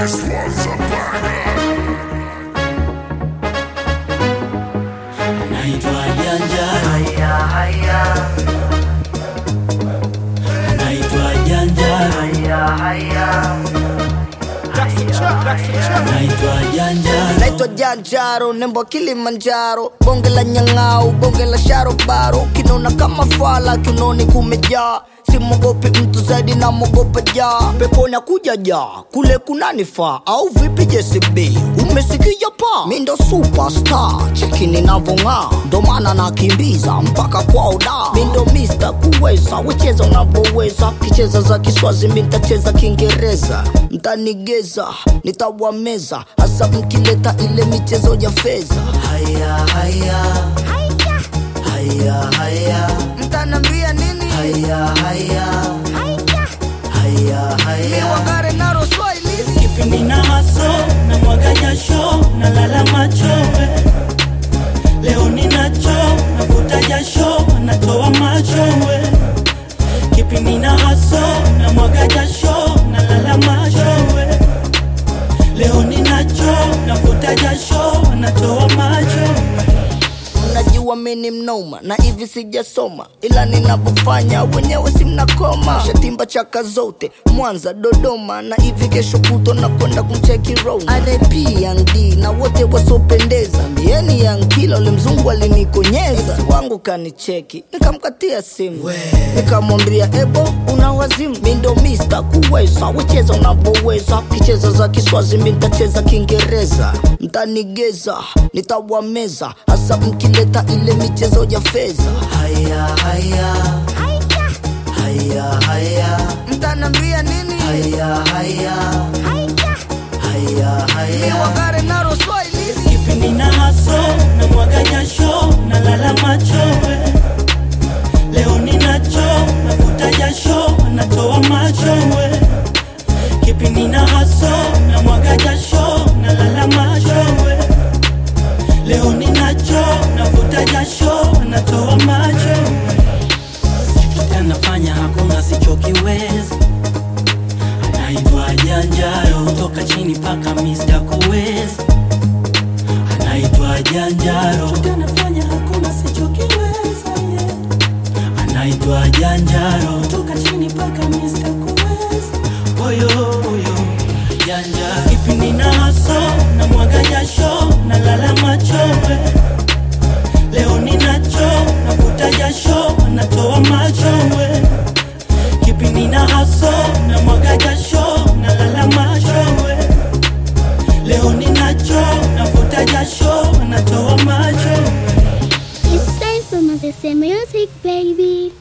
This was a banger. naitwa Janja, Haya, haya, naitwa Janja, haya, haya. naitwa Janja, naitwa janjaro nembo wa kilimanjaro bonge la nyang'au bonge la sharobaro kinona kama fala kinoni kumejaa simogopi mtu zaidi na mogopa jaa peponi akuja jaa kule kunanifaa au vipi jcb umesikia pa mi ndo superstar cheki ninavong'aa ndo maana nakimbiza mpaka kwao da mi ndo mr kuweza wecheza unavyoweza kicheza za kiswazi mi ntacheza kiingereza mtanigeza nitawameza hasa mkileta ile michezo ya fedha haya haya haya haya mtanambia nini haya haya haya haya wagare naro swahili kipindi na haso na mwaga jasho na lala machowe leo ninacho navuta jasho natoa machowe kipindi na haso na mwaga jasho na lala machowe leo ninacho navuta jasho natoa machowe mnajua mini mnoma na hivi sijasoma ila ninavyofanya wenyewe si mnakoma shatimba chaka zote mwanza dodoma na hivi kesho kuto na kwenda kumcheki rona rp yangd na wote wasiopendeza mbieni yankila ule mzungu alinikonyeza Ex wangu kanicheki nikamkatia simu nikamwambia ebo una wazimu mi ndo mista kuweza wecheza unavyoweza kicheza za kiswazi mi ntacheza kiingereza mtanigeza nitawameza hasa mkileta ile michezo ya fedha haya haya haya haya mtanambia nini haya haya haya haya wagare naro swahili kipindi na haso na mwaga jasho na lala machowe leo ninacho navuta jasho natoa machowe kipindi na haso na mwaga jasho na lala machowe leo ninacho navuta jasho natoa machowe anafanya hakuna sichokiwezi anaitwa janjaro toka chini paka Mr. kuwezi anaitwa janjaro anafanya hakuna sichokiweza yeah. anaitwa janjaro toka chini paka Mr. kuwezi oyo oyo janja kipindi na haso na mwaga jasho na lala machowe leo ninacho navuta jasho natoa machowe kipindi na haso na mwaga jasho na lala machowe leo ninacho navuta jasho natoa machowe It's time for Mazese Music, baby.